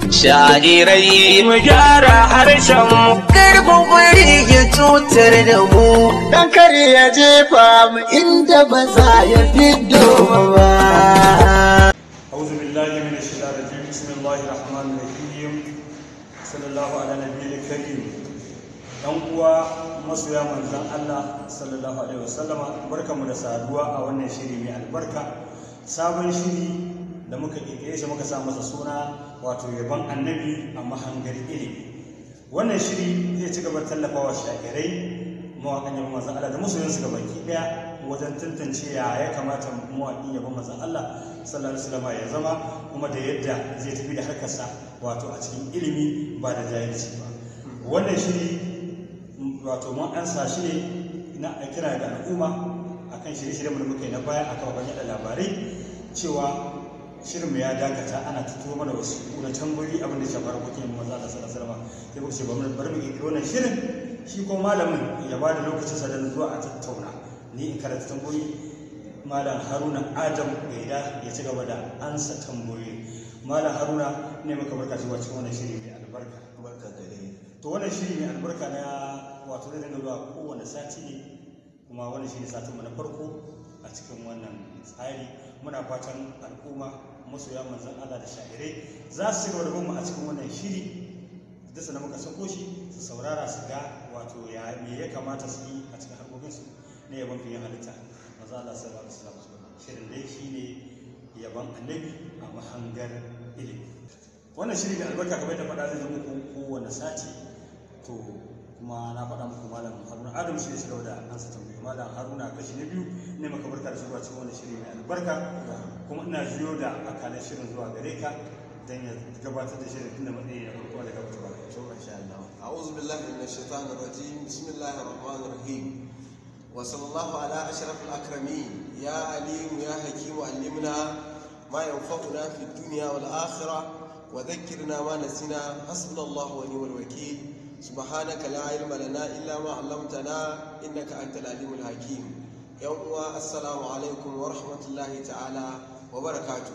Sha'irai mu gyara harshen mu. Karfin bari ya cutar da mu. Dan kar ya jefa mu inda ba za ya fiddo ba. أعوذ بالله من الشيطان الرجيم بسم الله الرحمن الرحيم صلى الله على نبي الكريم dan uwa masoya manzon Allah sallallahu alaihi wasallama barkamu da saduwa a wannan shiri mai albarka sabon shiri da muka kirkire shi muka sa masa suna wato yaban annabi a mahangar ilimi wannan shiri zai ci gaba da tallafawa shakirai mawaƙan yabon manzon Allah da masoyansu gabaki ɗaya wajen tantance ya ya kamata mawaƙin yabon manzon Allah sallallahu alaihi wasallam ya zama kuma da yadda zai tafi da harkarsa wato a cikin ilimi ba da jahilci ba wannan shiri wato mun ansa shi ne na kira da al'umma akan shirye-shiryen da muka yi na baya a kafafen yada labarai cewa shirinmu ya dakata ana tuto mana wasu na tambayoyi abin da ya shafi harkokin maza da sallallahu alaihi wasallam sai kuka ce bari bari mu kirkiro wannan shirin shi ko malamin ya ba da lokacin sa don zuwa a tattauna ni in karanta tambayoyi malam haruna adam gaida ya ci gaba da ansa tambayoyi malam haruna ne maka barka cewa cikin wannan shiri mai albarka barka da dai to wannan shiri mai albarka na wato zai dinga zuwa kowane sati ne kuma wannan shine satin mu na farko a cikin wannan tsari muna fatan al'umma masoya manzon Allah da sha'irai za su ci gaba da bin mu a cikin wannan shiri da sanar muka sako shi su saurara su ga wato ya me ya kamata su yi a cikin harkokinsu na yaban fiye halitta manzo Allah sallallahu alaihi wasallam shirin dai shine yaban annabi a mahangar ilimi wannan shiri da albarka kamar da faɗa zai zama muku kowane sati to kuma na faɗa muku malam haruna adam shi ne shi da ansa tambayi malam haruna kashi na biyu ne maka barka da shigowa cikin wannan shiri mai albarka kuma ina jiyo da akalan shirin zuwa gare ka dan ya gabatar da shirin tunda matsayi na farko da gabatarwa to masha Allah a'udhu billahi minash shaitanir rajim bismillahir rahmanir rahim wa sallallahu ala ashrafil akramin ya alim ya hakim allimna ma yanfa'una fid dunya wal akhirah wa dhakkirna ma nasina hasbunallahu wa ni'mal wakeel سبحانك لا علم لنا إلا ما علمتنا إنك أنت العليم الحكيم يوم السلام عليكم ورحمة الله تعالى وبركاته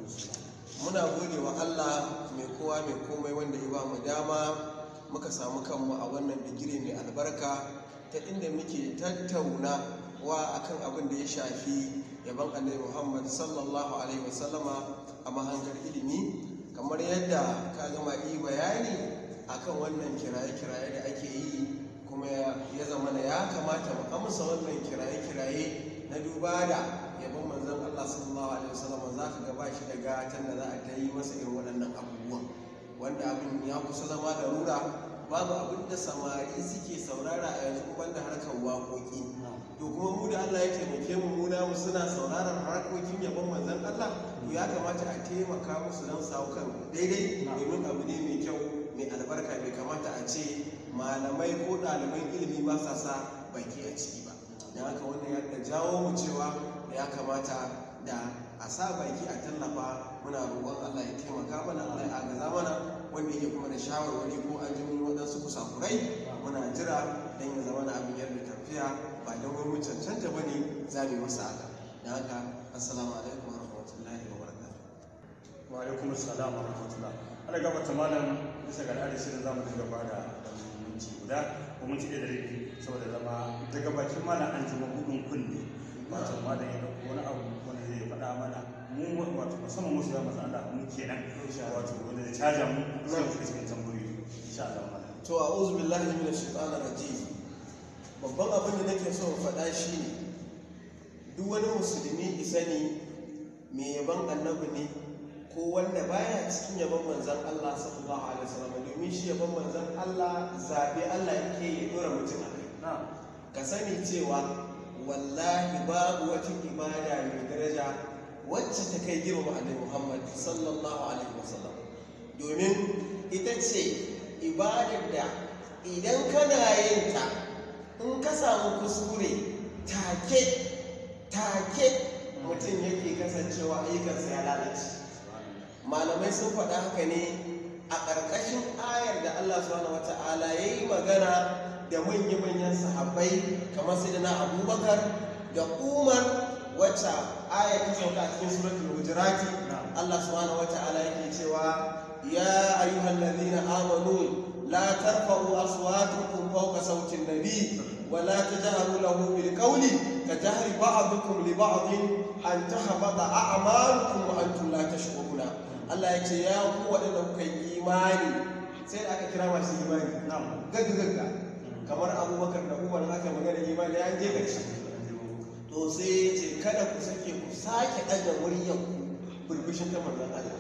muna gode wa Allah mai kowa mai komai wanda ya ba mu dama muka samu kanmu a wannan bigire mai albarka ta inda muke tattauna wa akan abin da ya shafi yaban annabi Muhammad sallallahu alaihi wasallama a mahangar ilimi kamar yadda ka gama yi bayani akan wannan kiraye-kiraye da ake yi kuma ya zama na ya kamata mu amsa wannan kiraye-kiraye na duba da yabon manzon Allah sallallahu alaihi wasallam za ka ga bashi da gatan da za a ta yi masa irin waɗannan abubuwan wanda abin ya kusa zama da rura babu abin da samari suke saurara a yanzu banda harkar waƙoƙi to kuma mu da Allah ya taimake mu mu namu suna sauraron harkokin yabon manzon Allah to ya kamata a taimaka musu don samu kan daidai domin abu ne mai kyau mai albarka bai kamata a ce malamai ko ɗaliban ilimi ba sa sa baki a ciki ba don haka wannan ya jawo mu cewa ya kamata da a sa baki a tallafa muna roƙon Allah ya taimaka mana Allah ya agaza mana wanda yake kuma da shawarwari ko an ji waɗansu kusakurai muna jira don ya zama na abin yadda tafiya ba don wani cancanta ba ne za mu yi masa haka don haka assalamu alaikum wa rahmatullahi wa barakatuh wa alaikum assalam wa rahmatullah ana gabata malam bisa ga al'adar shirin zamu dinga ba da minti guda ko minti ɗaya da rabi saboda zama daga bakin malam an ji mabudin kunne wato malam ya ɗauko wani abu wanda zai faɗa mana mu wato musamman musu ya maza Allah mu kenan wato wanda zai caja mu sai mu shiga cikin tambayoyi insha Allah malam to a'udhu billahi minash shaitanir rajim babban abin da nake so in faɗa shi ne duk wani musulmi isani mai yaban annabi ne ko wanda baya cikin yaban manzan Allah sallallahu alaihi wasallam domin shi yaban manzan Allah zabe Allah yake ya dora mutum a kai ka sani cewa wallahi babu wata ibada mai daraja wacce ta kai girma annabi Muhammad sallallahu alaihi wasallam domin ita ce ibadar da idan kana yin ta in ka samu kuskure take take mutum yake kasancewa ayyukansa ya lalace malamai sun faɗa haka ne a ƙarƙashin ayar da Allah subhanahu wata'ala ya yi magana da manya-manyan sahabbai kamar sai na abubakar da umar wacce ayar ta sauka a cikin suratul hujurati Allah subhanahu wata'ala yake cewa ya ayyuhal ladhina amanu la tarfa'u aswatakum fawqa sawti an-nabi wa la tajharu lahu bil qawli ka jahri ba'dikum li ba'din an tahbata a'malukum wa antum la tashkuruna Allah ya ce ya ku waɗanda kuka yi imani sai da aka kira masu imani na'am gagga gagga kamar abubakar da umar haka magana imani ya je ƙarshe to sai ya ce kada ku sake ku sake ɗaga muryar ku burbushin ta manzon Allah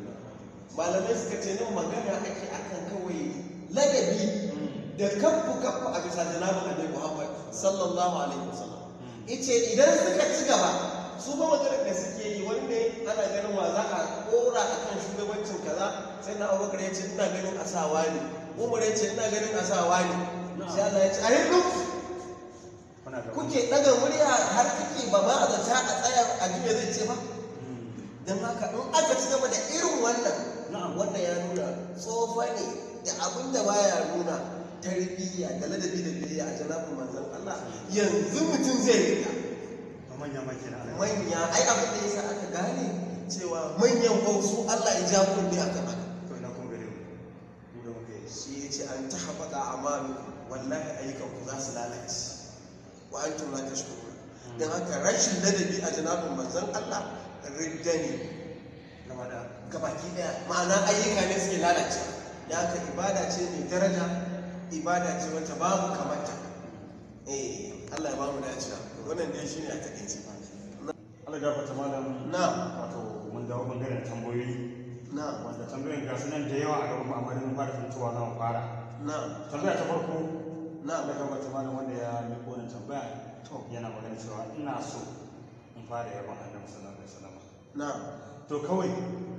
malamai suka ce nan magana ake akan kawai ladabi da kaffu kaffu a bisa janabin annabi Muhammad sallallahu alaihi wasallam ice idan suka ci gaba su ba maganar da suke yi wanda ana ganin wa za a kora a kan shugabancin kaza sai na abubakar ya ce ina ganin asawa ne umar ya ce ina ganin asawa ne sai Allah ya ce a hindu kuna da kuke daga murya har kake ba ma a zata a tsaya a jiya zai ce ba don haka in aka ci gaba da irin wannan Na'am. wannan ya nuna tsofa ne da abin da baya nuna tarbiyya da ladabi da biyayya a janabin manzon Allah yanzu mutum zai rika ba manya ma kenan Allah manya ai abin da yasa aka gane cewa manyan ko su Allah ya ja kunne akan haka to ina kun gare mu mu da muke shi ya ce an ta haɓaka amalu wallahi ayyukan ku za su lalace wa an tuna ta shukuru don haka rashin ladabi a janabin manzon Allah ridda ne gaba da gabaki daya ma'ana ayyuka ne suke lalace da haka ibada ce mai daraja ibada ce wacce babu kamata eh Allah ya bamu dacewa wannan dai shine a takaice Allah gafarta malam na wato mun dawo bangaren tambayoyi na wanda tambayoyin ga su nan da yawa a gaban mu amma dai mun fara tuntuwa za mu fara na tambaya ta farko na Allah gafarta malam wanda ya miƙo wannan tambaya to yana magana cewa ina so in fara yaban Annabi sallallahu alaihi wasallam na to kawai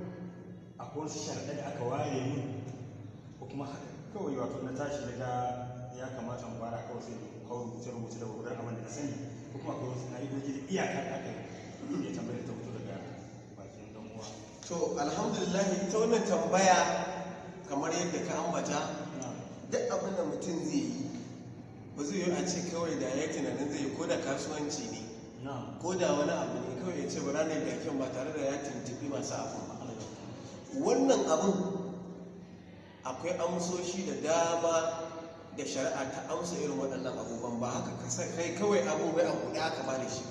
akwai wasu sharaɗa da aka ware min ko kuma haka kawai wato na tashi daga ya kamata mu fara kawai sai in kawo rubuce rubuce da gudan abin da na sani ko kuma akwai wasu ka'idoji da iyaka da aka yi ya tambayar ta fito daga bakin dan uwa to alhamdulillah ta wannan tambaya kamar yadda ka ambata duk abin da mutum zai yi ba zai yi a ce kawai da ya tunanin zai yi ko da kasuwanci ne na ko da wani abu ne kawai ya ce ba ranar da kyan ba tare da ya tuntuɓi masu abin ba wannan abin akwai amsoshi da dama da shari'a ta amsa irin waɗannan abubuwan ba haka kasa kai kawai abin bai abu da aka bada shi ba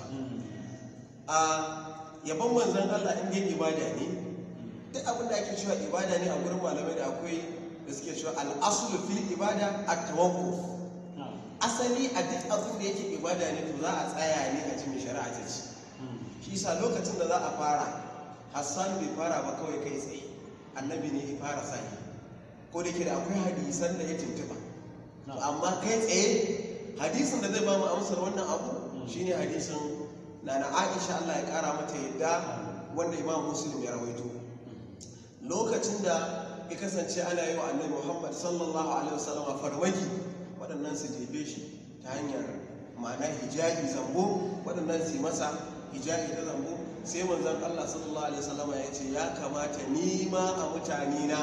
a yaban manzon Allah in dai ibada ne duk abin da ake cewa ibada ne a gurin malamai da akwai da suke cewa al'asulu fil ibada at-tawakkuf asali a duk abin da yake ibada ne to za a tsaya ne a cikin shari'a ta ce shi sa lokacin da za a fara hassan bai fara ba kawai kai tsaye annabi ne ya fara sani ko da ke da akwai hadisan da ya tuntuba to amma kai tsaye hadisin da zai ba mu amsar wannan abu shine hadisin na na aisha allah ya kara mata yadda wanda imam muslim ya rawaito lokacin da ya kasance ana yi wa annabi muhammad sallallahu alaihi wasallam farmaki waɗannan su jefe shi ta hanyar ma'ana hijabi zambo waɗannan su yi masa hijabi ta zambo sai manzon Allah sallallahu alaihi wasallam ya ce ya kamata ni ma a mutane na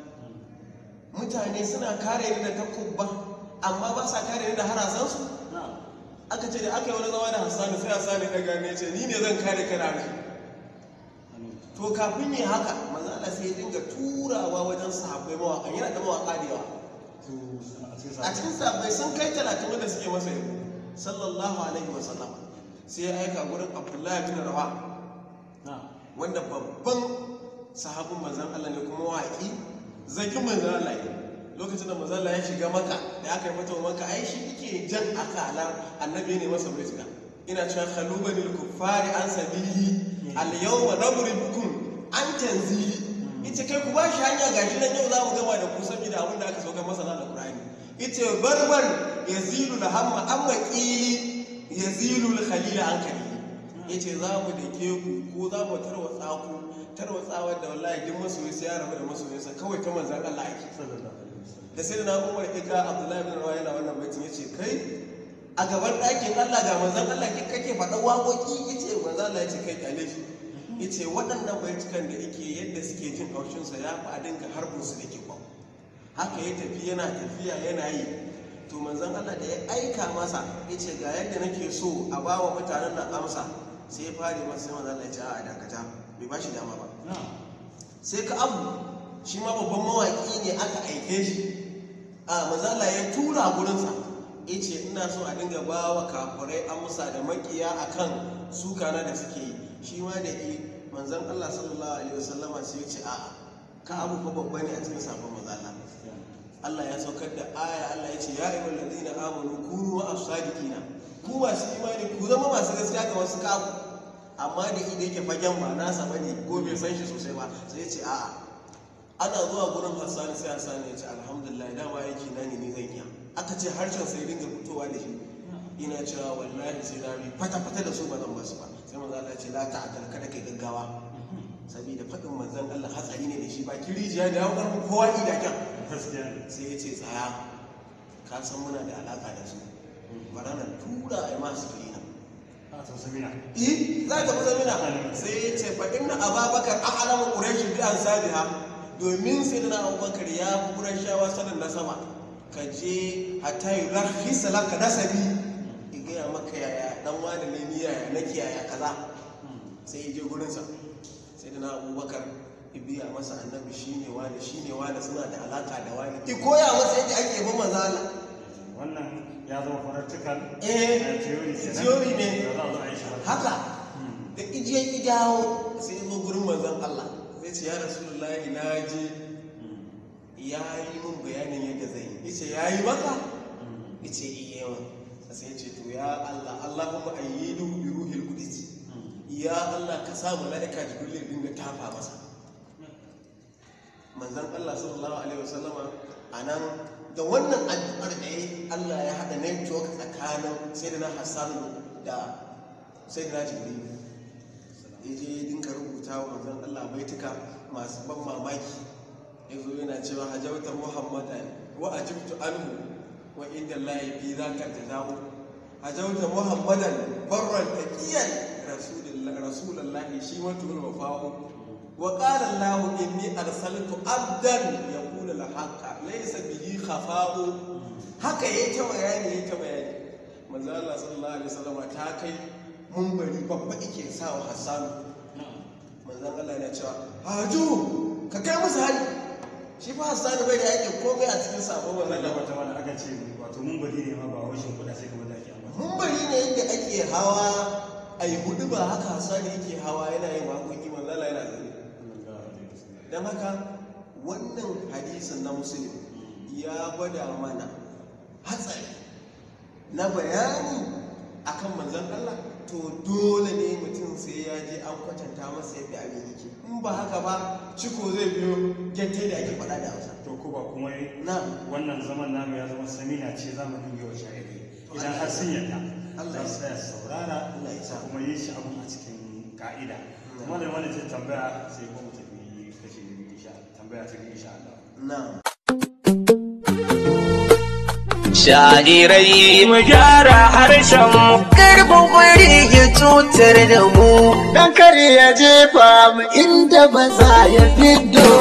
mutane suna kare ni da takubba amma ba sa kare ni da harasansu aka ce da aka yi wani zama da hassanu sai hassanu ya gane ce ni ne zan kare kana ne to kafin yi haka manzon Allah sai ya dinga turawa wajen sahabbai mawaka yana da mawaka da yawa a cikin sabbai sun kai talatin wanda suke masa yabo sallallahu alaihi wa sallam sai ya aika gurin abdullahi bin rawa wanda babban sahabin manzan Allah ne kuma waƙi zakin manzan Allah ne lokacin da manzan Allah ya shiga maka da aka yi mata maka ai shi yake jan akalar annabi ne masa rizqa ina cewa khalubani kuffari an sabili al yawma nadribukum an tanzili ita kai ku ba shi hanya gashi nan yau za mu gama da ku saboda abin da aka sauka masa na Qur'ani ita barbar yazilu da hamma amma qili yazilu al khalil an kali yace za mu da ke ku ko za mu tarwatsa ku tarwatsawa da wallahi duk masoyi sai ya rabu da masoyinsa kawai ta manzan Allah ake da sai da na umar ika Abdullahi bin Rawa yana wannan baitin yace kai a gaban ɗakin Allah ga manzan Allah kake faɗa waƙoƙi yace manzan Allah yace kai kyale shi yace waɗannan baitukan da yake yadda suke jin haushinsa ya fi a dinga harbin su da ke kwan haka ya tafi yana tafiya yana yi to manzon Allah da ya aika masa yace ga yadda nake so a ba wa mutanen nan amsa sai ya fare masa sai manzon Allah ya ce a dakata bai ba shi dama ba sai ka abu shi ma babban mawaƙi ne aka aike shi a mazala ya tura gurinsa ya ce ina so a dinga ba wa kafirai amsa da makiya akan sukana da suke yi shi ma da yi manzan allah sallallahu alaihi wasallama sai ya ce a'a ka abu ko babba ne a cikin sabon mazala Allah ya saukar da aya Allah ya ce ya ayyuhal ladina amanu kunu as-sadiqina ku masu imani ku zama masu gaskiya ga wasu kafu amma da idan yake fagen ba nasa bane ko bai san shi sosai ba sai ya ce a'a ana zuwa gurin Hassan sai Hassan ya ce alhamdulillah dama yake na ne ni zan iya aka ce harshen sai dinga fitowa da shi ina cewa wallahi sai na bi fata fata da su ba zan basu ba sai manzo Allah ya ce la ta'dal kada kai gaggawa saboda faɗin manzon Allah hatsari ne da shi ba kirijiya da ya karɓi kowa idaken sai ya ce tsaya ka san muna da alaƙa da su bara na tura a yi masu firina eh za ka fi zamina sai ya ce fa inna ababakar an alama ƙurashin bi an sabiha domin sai da na abubakar ya fi ƙurashawa sanin na sama ka je hatta yi rahisa laka nasabi ya gaya maka yaya dan wani ne ni yaya nake yaya kaza sai ya je gurinsa sai da na abubakar biya masa annabi shine wani shine wani suna da alaka da wani ki koya masa yadda ake bin manzo Allah wannan ya zama practical eh theory kenan theory ne da za a zo a yi shi ba. haka da ije idawo sai ya zo gurin manzon Allah sai ce ya rasulullahi na je ya yi min bayanin yadda zai yi yace ya yi maka yace iya yawa sai ya ce to ya Allah Allahumma ayyidu bi ruhil qudus ya Allah ka sa mala'ika jibril ya dinga tafa masa manzan Allah sallallahu alaihi wasallama a nan da wannan addu'ar da ya Allah ya haɗa network tsakanin sayyidina Hassan da sayyidina Jibril ya je ya dinka rubuta wa manzan Allah baituka masu ban mamaki ya zo yana cewa hajauta muhammadan wa ajibtu anhu wa inda Allah fi zaka jazahu hajauta muhammadan barran taqiyan rasulullahi rasulullahi shi watul wafa'u وقال الله إني أرسلت عبدا يقول الحق ليس به خفاء haka yayi ta bayani yayi ta bayani manzo Allah sallallahu alaihi wasallam ta kai mun bari babba yake sa wa Hassan manzo Allah yana cewa haju ka kai musu hari shi fa Hassan bai da yake komai a cikin sabo manzo wannan da Allah wata wani aka ce wato mun bari ne ma ba washin kuɗa sai kamar da ake ambata mun bari ne yadda ake hawa ai hudu ba haka Hassan yake hawa yana yin waƙoƙi manzo Allah yana zane don haka wannan hadisin na musulun ya gwada mana hatsari na bayani akan manzan Allah to dole ne mutum sai ya je an kwatanta masa yadda abin yake in ba haka ba ciko zai biyo gyante da ake faɗa da hausa to ko ba kuma yi na wannan zaman namu ya zama samina ce za mu dinga wa sha'iri idan har sun yadda Allah za su tsaya su saurara Allah ya sa. kuma yi shi abun a cikin ka'ida kuma da wani ce tambaya sai kuma mu tafi kashi na biyu insha tambaya ta biyu insha Allah na Sha'irai mu gyara harshen mu karfin kwari ya cutar da mu dan kar ya jefa mu inda ba za ya fiddo